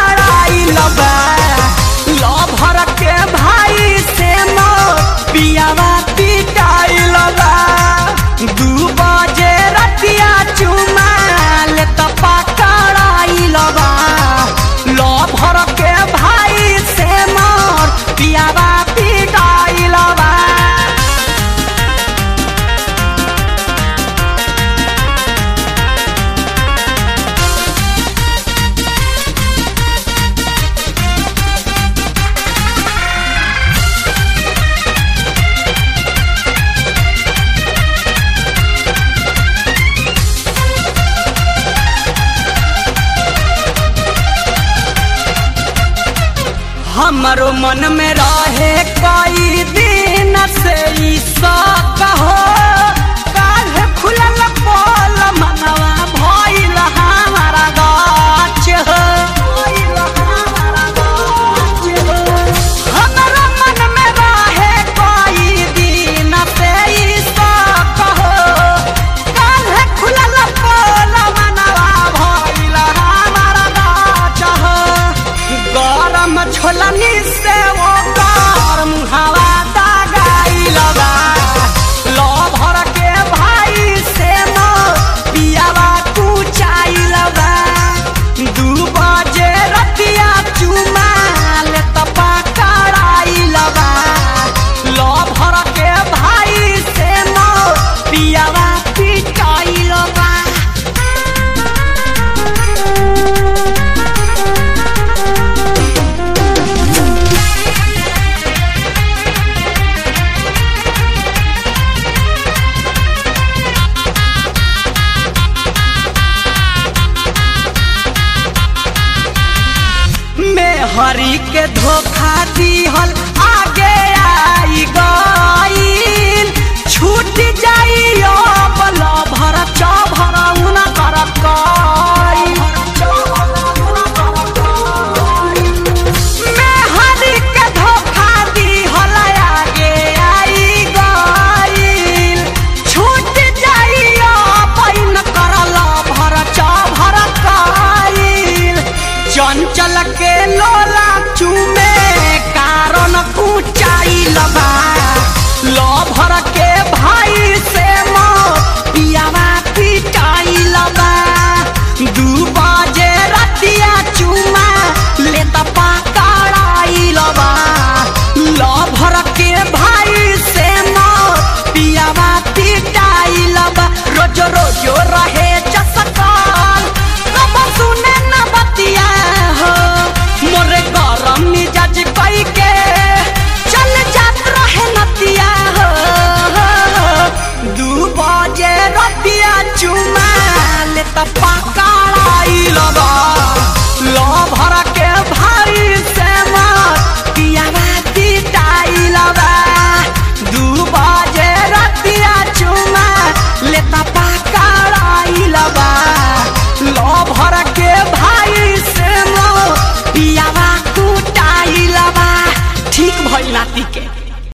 पकड़ाइल बा लभर के भाई से मोर पियावा पिटाइल बा दू बजे रतिया चुमा ले त पकड़ाइल बा लभर के भाई से मोर पियावा पिटाइल बा हमारो मन में रहे कई दिन से ई शौक हो काल्ह खुलल पोल मनवा भइल हमारा गाछ हो हमारो मन में रहे कई दिन से ई शौक हो काल्ह खुलल पोल मनवा भइल हमारा गाछ हो गरम छोलनी से वो गरम हवा दगाइल बा लभर के भाई से मोर पियावा कुचाइल बा दू बजे रतिया चुमा ले त पकड़ाइल बा लभर के भाई से मोर पियावा पिटाइल बा में हरी के धोखा दिहल आगे आई गईल छूट जाई बल भर चभर उना कर में हरी के धोखा दिहल आगे आई गईल छूट जाई पैन करल भर चभर कईल चंचल के लोला चुमे कारण कुचाई लगा